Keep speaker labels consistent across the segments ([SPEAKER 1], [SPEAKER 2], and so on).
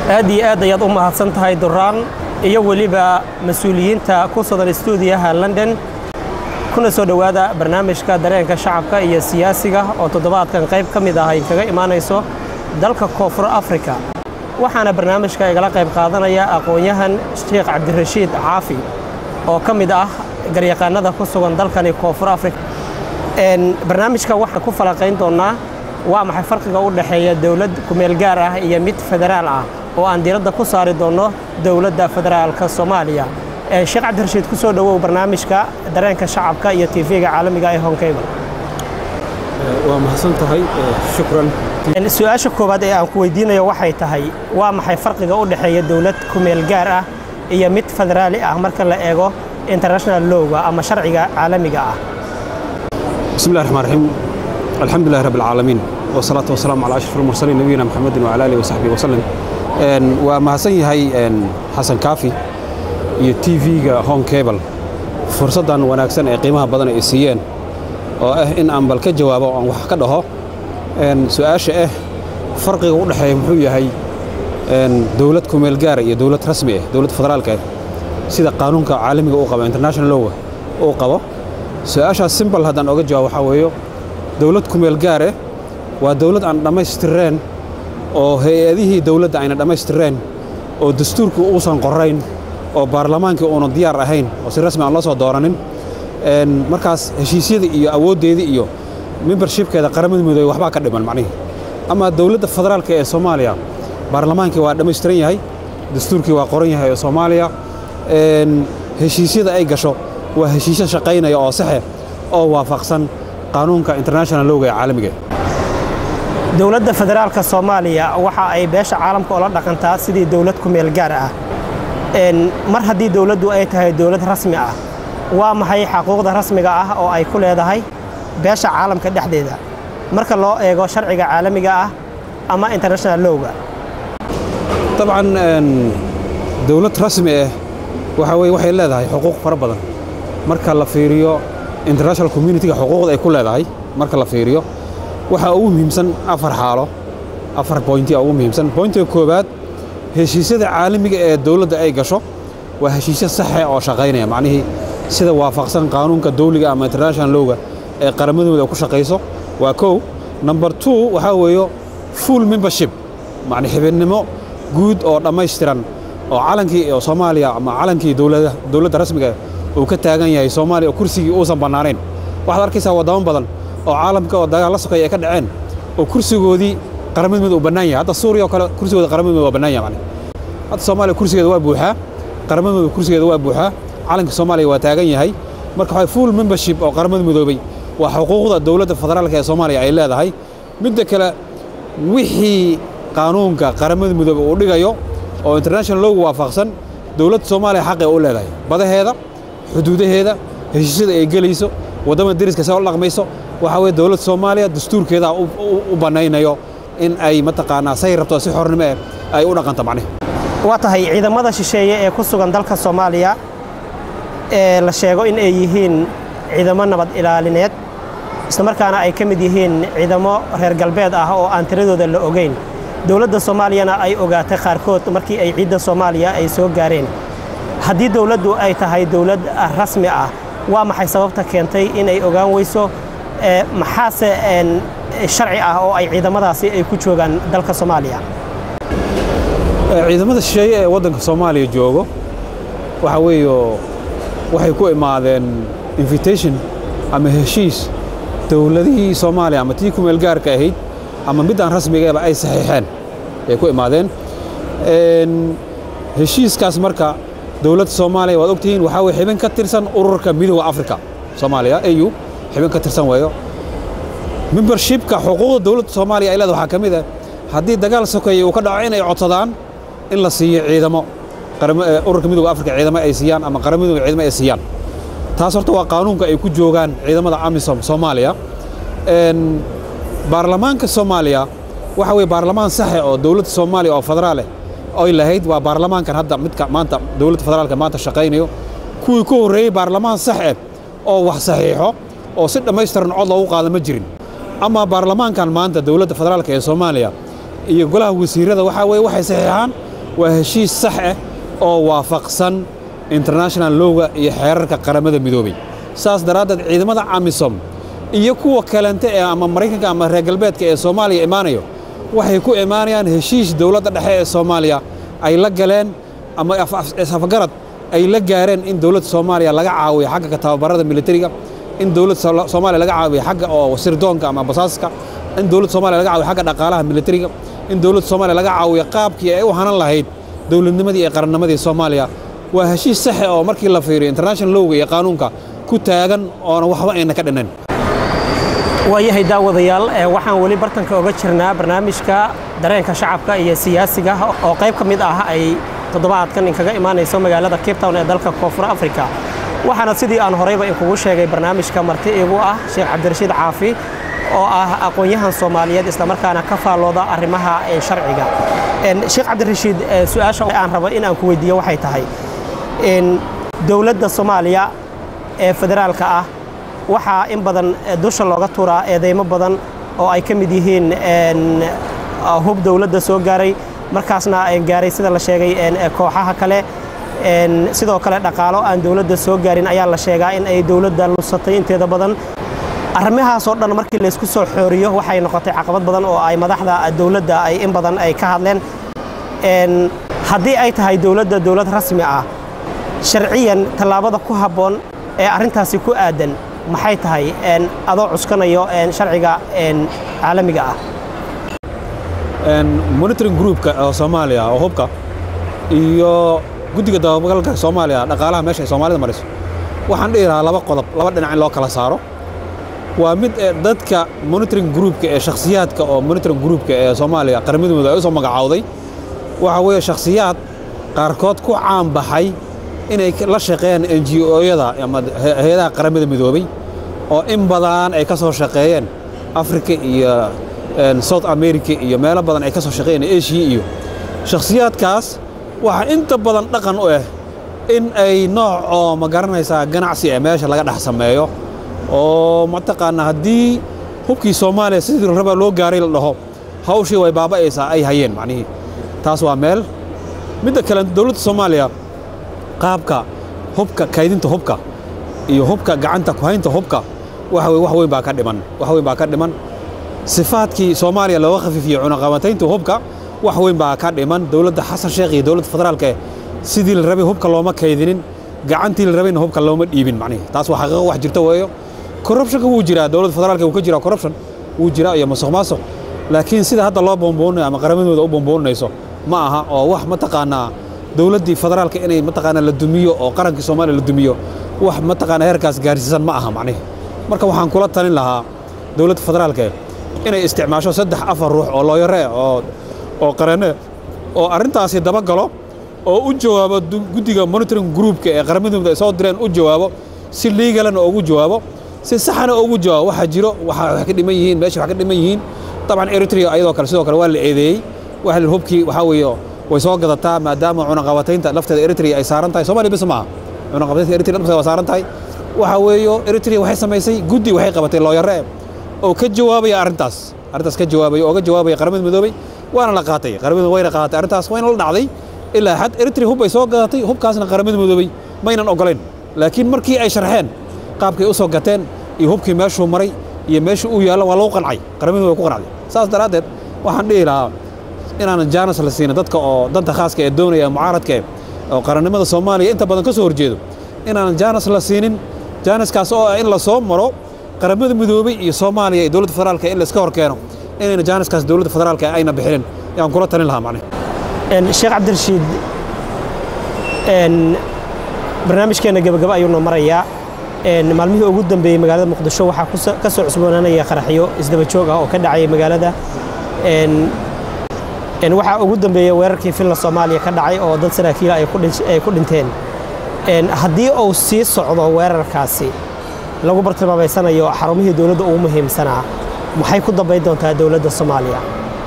[SPEAKER 1] aad iyo aad ayaad u mahadsan tahay duraan iyo weliba mas-uuliyiinta ku sugan stuudiyaha london kuna soo dhowaada barnaamijka dareenka shacabka iyo siyaasiga oo toddobaadkan qayb ka mid ah ay kaga imaanayso dalka koonfur afrika waxaana barnaamijka igala qayb qaadanaya aqoon-yahan sheekh cabdirashiid caafi oo ka mid ah garyaqaanada ku sugan dalkani koonfur afrika barnaamijka waxaan ku falanqayn doonnaa waa maxay farqiga u dhexeeya dowlad kumeel gaar ah iyo mid federaal ah oo aan diiradda ku saari doonno dowladda federaalka soomaaliya sheekh cabdirashiid ku soo dhowow barnaamijka dareenka shacabka iyo tv-ga caalamiga ee honkeyba
[SPEAKER 2] waa mahadsan tahay shukran
[SPEAKER 1] su-aasha koowaad ee aan ku weydiinayo waxay tahay waa maxay farqiga u dhexeeya dowlad kumeel gaar ah iyo mid federaali ah marka la eego international lowga ama sharciga caalamiga ah
[SPEAKER 2] bismi llahi raxmaan raxiim alxamdu lilahi rabbi alcaalamiin wasalaatu wasalaamu calaa ashraf almursaliin nabiyina maxamedin wacala alihi wasaxbihi wasallam waa mahadsan yahay xasan kaafi iyo t v-ga home cable fursaddan wanaagsan ee qiimaha badan ay siiyeen oo ah in aan bal ka jawaabo aan wax ka dhaho su-aasha ah farqiga u dhexeeya muxuu yahay dowlad kumeel gaara iyo dowlad rasmi ah dowlad federaalka ah sida qaanuunka caalamiga uu qabo international lowga uu qabo su-aashaas simbal haddaan oga jawaabo waxaa weeyo dowlad kumeel gaare waa dowlad aan dhammaystireen oo hay-adihii dowladda ayna dhammaystireen oo dastuurkii uusan qorayn oo baarlamaankii uunan diyaar ahayn oo si rasmi aan loo soo dooranin markaas heshiisyadii iyo awooddeedii iyo membershibkeeda qaramada midoobey waxbaa ka dhiman macnihii ama dowladda federaalka ee soomaaliya baarlamaankii waa dhammaystiran yahay dastuurkii waa qoran yahay oo soomaaliya heshiisyada ay gasho waa heshiisyo shaqaynaya oo saxe oo waafaqsan qaanuunka international lowga ee caalamiga
[SPEAKER 1] dowladda federaalka soomaaliya waxa ay beesha caalamka oola dhaqantaa sidii dowlad kumeel gaar ah mar haddii dowladdu ay tahay dowlad rasmi ah waa maxay xaquuqda rasmiga ah oo ay ku leedahay beesha caalamka dhexdeeda marka loo eego sharciga caalamiga ah ama international lowga
[SPEAKER 2] dabcan dowlad rasmi ah waxa weye waxay leedahay xuquuq fara badan marka la fiiriyo international communitiga xuquuqda ay ku leedahay marka la fiiriyo waxaa ugu muhiimsan afar xaalo afar boynti ugu muhiimsan boyntiga koowaad heshiisyada caalamiga ee dowladda ay gasho waa heshiisyo saxe oo shaqaynaya macnihii sida waafaqsan qaanuunka dawliga ama international lowga ee qaramadooda ku shaqayso waa kow number two waxaa weeyo full membership macni xibinnimo guud oo dhammaystiran oo calankii oo soomaaliya ama calankii dowladda rasmiga uu ka taagan yahay soomaaliya oo kursigii uusan bannaanayn waxaad arkaysaa waddamo badan oo caalamka oo dagaal la sokeeya ay ka dhaceen oo kursigoodii qaramada midood uu bannaan yahay hadda suuriya oo kale kursigooda qaramada midood waa bannaan yahay macni hadda soomaaliya kursigeeda waa buuxaa qaramada midood kursigeeda waa buuxaa calanka soomaaliya waa taagan yahay marka waxaa full membership oo qaramada midoobay waa xuquuqda dowladda federaalka ee soomaaliya ay leedahay midda kale wixii qaanuunka qaramada midoobey uu dhigayo oo international lowga waafaqsan dowladda soomaaliya xaqay u leedahay badaheeda xuduudaheeda heshiisyada ay gelayso waddamada deriska see u dhaqmayso waxaa weye dowladda soomaaliya dastuurkeedaa u bannaynayo in ay mataqaanaa say rabto si xornimo eh ay u dhaqanto macnihi
[SPEAKER 1] waa tahay ciidamada shisheeye ee ku sugan dalka soomaaliya ee la sheego in ay yihiin ciidamo nabad ilaalineed islamarkaana ay ka mid yihiin ciidamo reer galbeed ah oo aan tiradooda la ogeyn dowladda soomaaliyana ay ogaatay qaarkood markii ay ciidda soomaaliya ay soo gaareen haddii dowladdu ay tahay dowlad rasmi ah waa maxay sababta keentay inay ogaan weyso maxaase sharci ah oo ay ciidamadaasi ay ku joogaan dalka soomaaliya
[SPEAKER 2] ciidamada shisheeye ee waddanka soomaaliya joogo waxaa weeyo waxay ku imaadeen invitation ama heshiis dowladihii soomaaliya ama tii kumeel gaarka ahayd ama middaan rasmigeeba ay saxiixeen ay ku imaadeen heshiiskaas marka dowladda soomaaliya waad ogtihiin waxaa weye xibin ka tirsan ururka midooda afrika soomaaliya au xibin ka tirsan weeyo membershibka xuquuqda dowladda soomaaliya ay leeda waxaa ka mid ah haddii dagaal sokeeye uu ka dhaco inay codsadaan in la siiyo ciidamo ururka midooda afrika ciidamo ay siiyaan ama qaramidooda ciidamo ay siiyaan taas horta waa qaanuunka ay ku joogaan ciidamada amisom soomaaliya baarlamaanka soomaaliya waxa weye baarlamaan saxe oo dowladda soomaaliya oo federaaleh oy lahayd waa baarlamaankan hadda midka maanta dowladda federaalka maanta shaqaynayo kuwii ku horreeyey baarlamaan sax eh oo wax saxiixo oo si dhammaystiran cod loogu qaado ma jirin ama baarlamaankan maanta dowladda federaalka ee soomaaliya iyo golaha wasiirada waxaa weye waxay saxiixaan waa heshiis sax ah oo waafaqsan international lowga iyo xeerarka qaramada midoobay saas daraaddeed ciidamada amisom iyo kuwa kalente ee ama maraykanka ama reer galbeedka ee soomaaliya imaanayo waxay ku imaanayaan heshiis dowladda dhexe ee soomaaliya ay la galeen ama isafgarad ay la gaareen in dowladda soomaaliya laga caawiyo xagga tababarada militariga in dowladda soomaaliya laga caawiyo xagga oo sirdoonka ama basaaska in dowladda soomaaliya laga caawiyo xagga dhaqaalaha militariga in dowladda soomaaliya laga caawiyo qaabkii ay u hanan lahayd dowladnimadii iyo qarannimadii soomaaliya waa heshiis saxe oo markii la fiiriyo international lowga iyo qaanuunka ku taagan oona waxba ayna ka dhinnayn
[SPEAKER 1] waayahay daawadayaal waxaan weli bartanka oga jirnaa barnaamijka dareenka shacabka iyo siyaasiga oo qayb ka mid ah ay toddobaadkan inkaga imaanayso magaalada cape town ee dalka koonfur africa waxaana sidii aan horeyba inkugu sheegay barnaamijka marti igu ah sheekh cabdirashiid caafi oo ah aqoon-yahan soomaaliyeed islamarkaana ka faallooda arrimaha sharciga sheekh cabdirashiid su-aasha aan rabo in aan ku weydiiyo waxay tahay dowladda soomaaliya ee federaalka ah waxaa in badan dusha looga turaa eedeymo badan oo ay ka mid yihiin hub dowladda soo gaaray markaasna gaaray sida la sheegay kooxaha kale sidoo kale dhaqaalo aan dowladda soo gaarin ayaa la sheegaa in ay dowladda lusatay inteeda badan arrimahaasoo dhan markii laysku soo xooriyo waxay noqotay caqabad badan oo ay madaxda dowladda ay in badan ay ka hadleen haddii ay tahay dowladda dowlad rasmi ah sharciyan tallaabada ku habboon ee arrintaasi ku aadan maxay tahay adoo cuskanayo sharciga caalamiga ah
[SPEAKER 2] monitoring groupka oo soomaaliya oo hubka iyo guddiga dabagalka soomaaliya dhaqaalaha meesha ay soomaalida mariso waxaan dhihi lahaa laba qodob laba dhinac in loo kala saaro waa mid dadka monitoring groupka ee shakhsiyaadka oo monitoring groupka ee soomaaliya qaramadooda ay u soo magacaawday waxa weeye shakhsiyaad qaarkood ku caan baxay inay la shaqeeyaan n g o-yada ama hay-adaha qaramada midoobay oo in badan ay ka soo shaqeeyeen africa iyo south america iyo meelo badan ay ka soo shaqeeyeen asia iyo shakhsiyaadkaas waxaa inta badan dhaqan u ah in ay nooc oo ma garanaysaa ganacsi ee meesha laga dhex sameeyo oo mataqaanaa haddii hubkii soomaaliya sidii rabaa loo gaaray la dhaho hawshii way baaba'aysaa ay hayeen macnihii taas waa meel midda kale dowladda soomaaliya qaabka hubka kaydinta hubka iyo hubka gacanta ku haynta hubka waxa weye wax weyn baa ka dhiman wax weyn baa ka dhiman sifaadkii soomaaliya looga khafiifiyey cunaqabataynta hubka wax weyn baa ka dhiman dowladda xasan sheekh iyo dowladda federaalka sidii la rabay hubka looma kaydinin gacantii la rabayna hubka looma dhiibin macnihi taas waa xaqiiqo wax jirta weeyo corruptionka wuu jiraa dowladda federaalka wuu ka jiraa corruption wuu jiraa iyo masuq maasuq laakiin sida hadda loo boonboonayo ama qaramadooda u boonboonayso ma aha oo wax mataqaanaa dowladdii federaalka inay mataqaanaa la dumiyo oo qarankii soomaaliya la dumiyo wax mataqaanaa heerkaas gaarsiisan ma aha macnihi marka waxaan kula talin lahaa dowladda federaalka inay isticmaasho saddex afar ruux oo looyare oo oo qareene oo arrintaasi dabagalo oo u jawaabo guddiga monitoring groupka ee qaramadooda ay soo direen u jawaabo si liigalana ugu jawaabo si saxana ugu jawaabo waxaa jiro waxa ka dhiman yihiin meesha wax ka dhiman yihiin dabcan eritrea ayadoo kale sidoo kale waa la eedeeyey waxa hubkii waxaa weeye way soo gadataa maadaama cunaqabataynta lafteeda eritrea ay saaran tahay soomaaliya bis maaha cunaqabataynta eritrea lafteeda waa saaran tahay waxa weeyo eritrea waxay samaysay guddi waxay qabatay looyare oo ka jawaabaya arrintaas arrintaas ka jawaabaya oo ga jawaabaya qaramada midoobay waana la qaatay qaramada wayna qaadatay arrintaas wayna la dhacday ilaa xad eritrea hub bay soo gadatay hubkaasna qaramada midoobay maynan ogolayn laakiin markii ay sharxeen qaabkay u soo gateen iyo hubkii meeshuu maray iyo meeshuu u yaallo waa lagu qancay qaramada way ku qancday saas daraaddeed waxaan dhihi lahaa inaanan jaanas la siinin dadka oo danta khaaska ee doonaya mucaaradka oo qarannimada soomaaliya inta badan ka soo horjeedo inaanan jaanas la siinin jaanaskaas oo ah in la soo maro qaramada midoobay iyo soomaaliya iyo dowladda federaalka in la iska hor keeno inayna jaanaskaas dowladda federaalka ayna bixinin yaan kula talin lahaa macnihi
[SPEAKER 1] sheekh cabdirashiid barnaamijkeenna gebagaba ayuuna marayaa maalmihii ugu dambeeyey magaalada muqdisho waxaa ka soo cusboonaanaya qaraxyo isdaba joog ah oo ka dhacaya magaalada waxaa ugu dambeeyey weerarkii filla soomaaliya ka dhacay oo dad saraakiila ay ku dhinteen haddii uu sii socdo weerarkaasi lagu bartilmaameysanayo xarumihii dowladda ugu muhiimsanaa maxay ku dambayn doontaa dowladda soomaaliya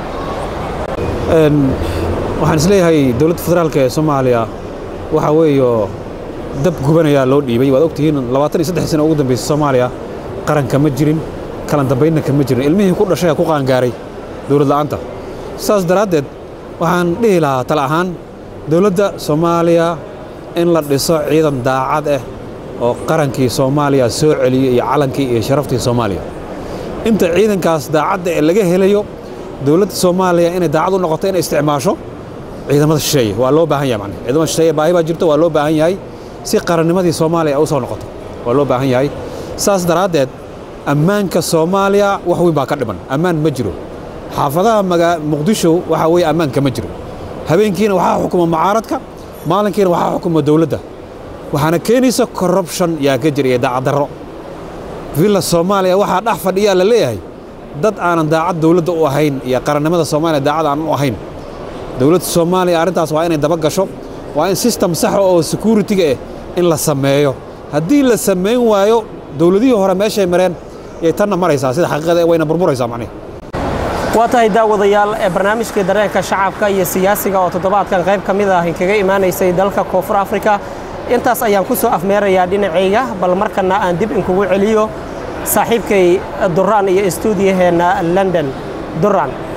[SPEAKER 2] waxaan isleeyahay dowladda federaalka ee soomaaliya waxaa weeyo dab gubanayaa loo dhiibay waad ogtihiin labaatan iyo saddex sano ugu dambaysay soomaaliya qaranka ma jirin kalan dambaynna kama jirin ilmihii ku dhashay ku qaangaaray dowlad la'aanta saas daraaddeed waxaan dhihi lahaa tala ahaan dowladda soomaaliya in la dhiso ciidan daacad ah oo qarankii soomaaliya soo celiyo iyo calankii iyo sharaftii soomaaliya inta ciidankaas daacadda ee laga helayo dowladda soomaaliya inay daacad u noqoto inay isticmaasho ciidamada shisheeye waa loo baahan yahay macne ciidamada shisheeye baahi baa jirto waa loo baahan yahay si qarannimadii soomaaliya u soo noqoto waa loo baahan yahay saas daraaddeed ammaanka soomaaliya wax weyn baa ka dhiman ammaan ma jiro xaafadaha maga muqdisho waxaa weeye ammaanka ma jiro habeenkiina waxaa xukuma mucaaradka maalinkiina waxaa xukuma dowladda waxaana keenaysa corruption yaa ka jira iyo daacaddarro villa soomaaliya waxaa dhex fadhiyaa la leeyahay dad aanan daacad dowladda u ahayn iyo qarannimada soomaaliya daacad aanan u ahayn dowladda soomaaliya arrintaas waa inay daba gasho waa in system saxa oo security-ga ah in la sameeyo haddii la samayn waayo dowladihii hore meeshay mareen yay tanna maraysaa sida xaqiiqada ee wayna burburaysaa macnihi
[SPEAKER 1] waa tahay daawadayaal ee barnaamijkii dareenka shacabka iyo siyaasiga oo toddobaadkan qayb ka mid ah inkaga imaanaysay dalka koonfur afrika intaas ayaan ku soo afmeerayaa dhinacayga bal markana aan dib inkugu celiyo saaxiibkay duraan iyo istuudiyaheenna london duraan